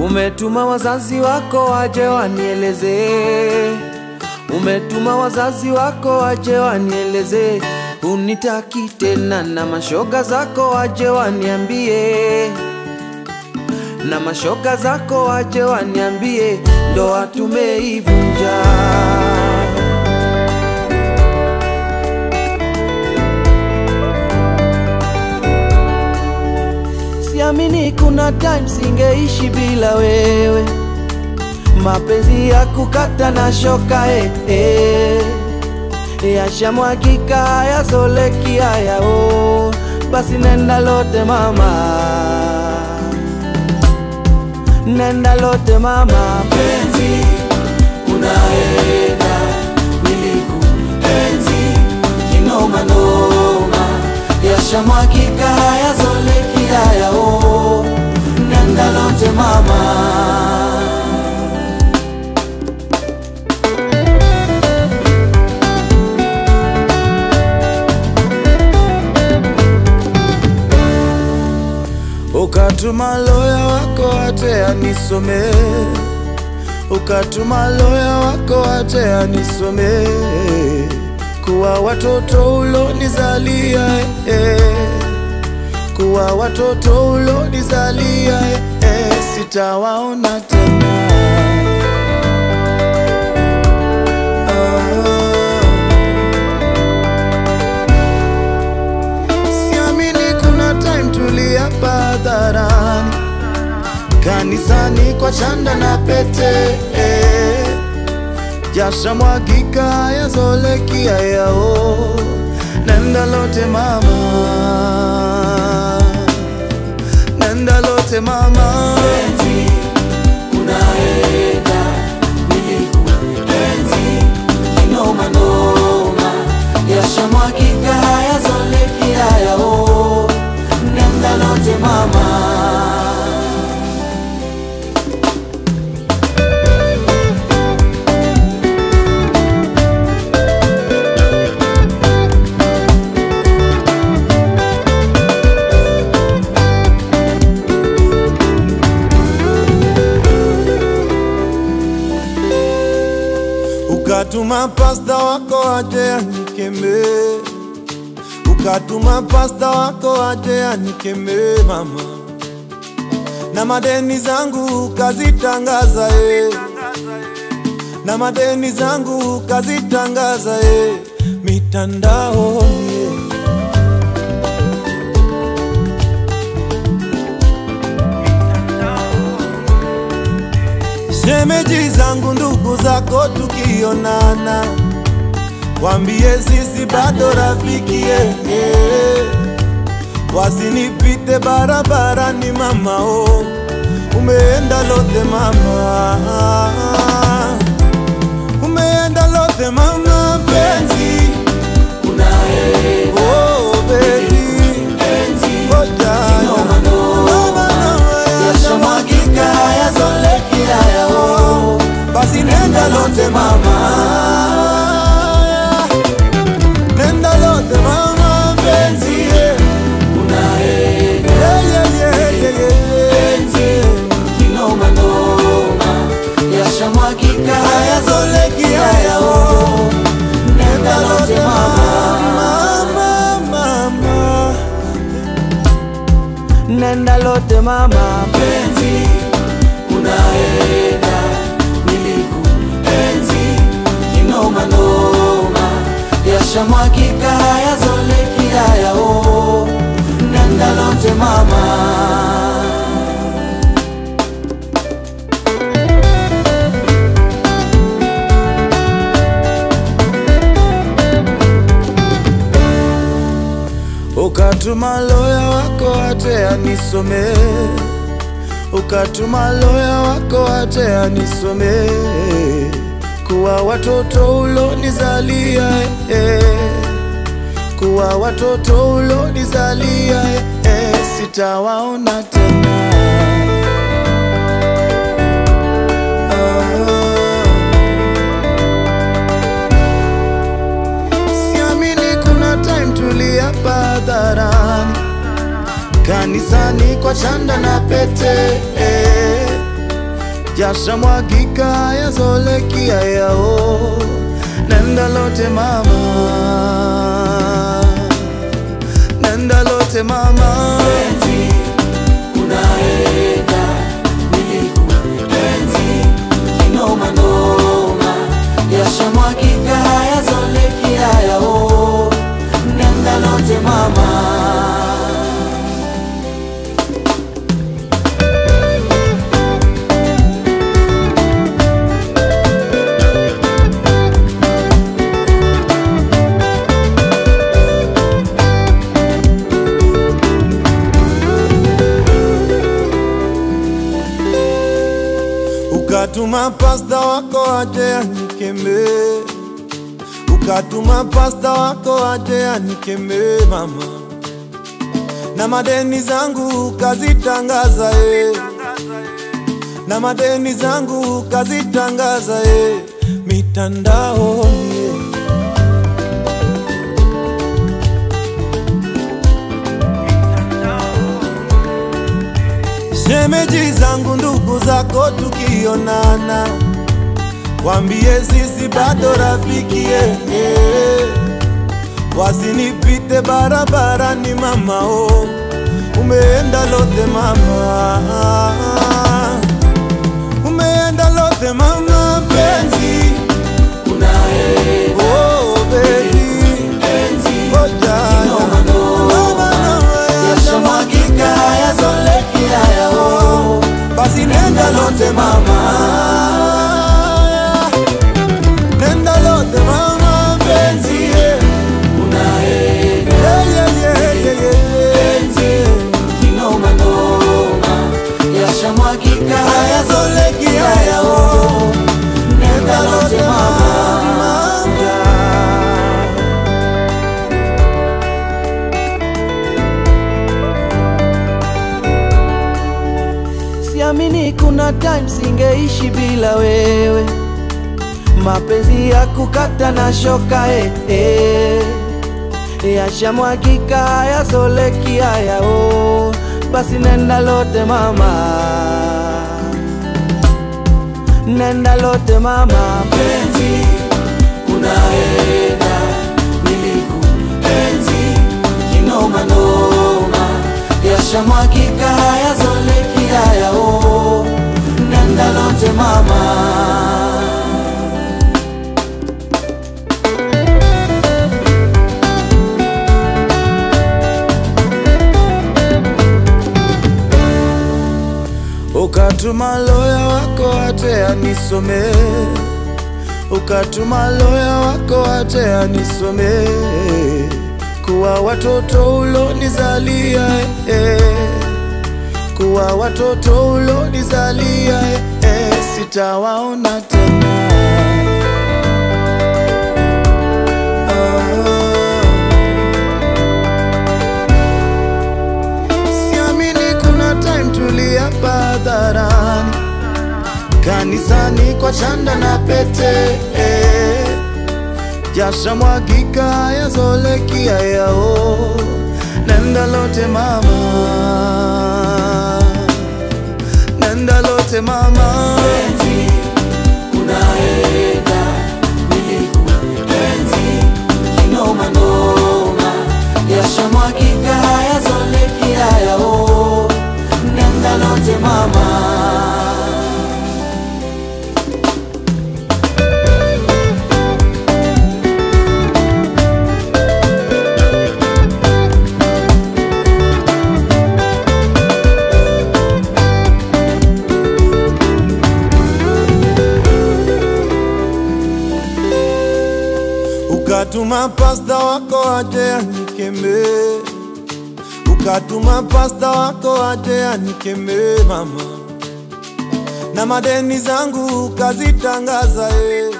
Umetuma wazazi wako waje wanieleze, umetuma wazazi wako waje wanieleze, unitaki tena, na mashoga zako waje waniambie, na mashoga zako waje waniambie, ndoa tumeivunja. Siamini kuna time singeishi bila wewe, mapenzi ya kukata na shoka eh, eh. Yashamwagika hayazoleki haya oh. Basi nenda lote mama, nenda lote mama, penzi unaenda, nilikuenzi kinoma noma, yashamwagika hayazoleki haya oh. Nenda lote mama Ukatuma loya wako ate anisome, ukatuma loya wako ate anisome, kuwa watoto ulonizalia eh, kuwa watoto ulonizalia eh, sitawaona tena Siamini kuna time tuliapa hadharani, kanisani kwa chanda na pete eh. Jasha mwagika yazoleki yao, nenda lote mama, nenda lote mama penzi unaenda, nilikuenzi kinoma noma, yashamwagika hayazoleki haya oh, nenda lote mama Ukatuma pasta wako aje anikeme, ukatuma pasta wako aje anikeme mama, na madeni zangu ukazitangaza eh, na madeni zangu ukazitangaza eh, mitandaoni eh. Shemeji zangu ndugu zako tukionana, wambie sisi bado rafiki eh, eh. Wasinipite barabarani mama oh, umeenda lote mama, umeenda lote mama penzi unaenda oh baby penzi oh jana kinoma noma, yashamwagika hayazoleki haya oh, basi nenda lote mama, nenda lote mama penzi yeah. unaenda Yeah, yeah, yeah, yeah, yeah. penzi kinoma noma, yashamwagika hayazoleki haya oh, nenda lote mama Mama, mama. nenda lote mama, penzi unaenda, nilikuenzi kinoma noma, yashamwagika hayazoleki haya oh, nenda lote mama Ukatuma loya wako ate anisome, ukatuma loya wako ate anisome, kuwa watoto ulonizalia eh, kuwa watoto ulonizalia eh, sitawaona tena Siamini kuna time tuliapa hadharani, kanisani kwa chanda na pete eh. jasha mwagika yazolekia yao nenda lote mama nenda lote mama Penzi, unaenda nilikuenzi kinoma noma yashamwagika hayazoleki hayao nenda lote mama ukatuma pasta wako aje anikeme ukatuma pasta wako aje anikeme mama na madeni zangu kazitangaza e na madeni zangu kazitangaza e mitandaoni e. shemeji zangu ndugu zako tukionana wambie sisi bado rafiki eh, eh. wasinipite barabarani mamao umeenda lote mama umeenda lote mama penzi unaenda oh, baby. penzi Oh, jana. kinoma noma Noma, noma, yashamwagika hayazoleki hayao basi nenda lote mama nenda lote mama penzi yeah. unaenda Yeah, yeah, yeah, yeah, yeah. penzi kinoma noma yashamwagika hayazoleki hayao nenda lote mama Siamini kuna time singeishi bila wewe, mapenzi ya kukata na shoka eh, eh. Yashamwagika hayazoleki hayao, basi nenda lote mama, nenda lote mama, penzi unaenda nilikuenzi kinoma noma, yashamwagika hayazoleki hayao, nenda lote mama. ukatuma loya wako ate anisome ukatuma loya wako ate anisome kuwa watoto ulonizalia eh, kuwa watoto ulonizalia eh, sitawaona tena Siamini kuna time tuliapa hadharani kanisani kwa chanda na pete eh. jasha mwagika yazolekia yao nenda lote mama nenda lote mama penzi unaenda nilikuenzi kinoma noma yashamwagika hayazoleki hayao nenda lote mama ukatuma pasta wako aje anikeme ukatuma pasta wako aje anikeme mama na madeni zangu kazitangaza eh.